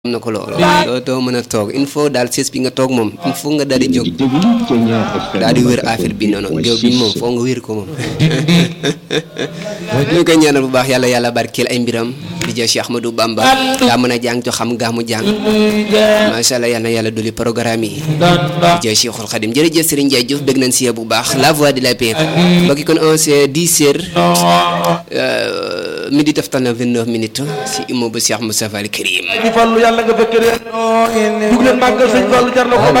am na ko loolu doo doo mën a toog il faut daal sées bi nga toog moom il faut nga daal di jóg daal di wér affaire bi noonu géew bi moom foo nga wér ko moom ñu koy ñaanal bu baax yàlla yàlla barkeel ay mbiram di jël Cheikh Ahmadou Bamba daa mën a jàng jo xam gaa mu jàng macha allah yal na yàlla dolli programme yi di jël Cheikhul Khadim jërëjëf Serigne Ndiaye Diouf dégg nañ si bu baax la voix de la paix mbokki kon on c'est 10 heures midi taftal na 29 minutes si immeuble Cheikh Moustapha Al Karim Fallu yàlla nga fekk de dug leen màggal sëñ Fallu jar na ko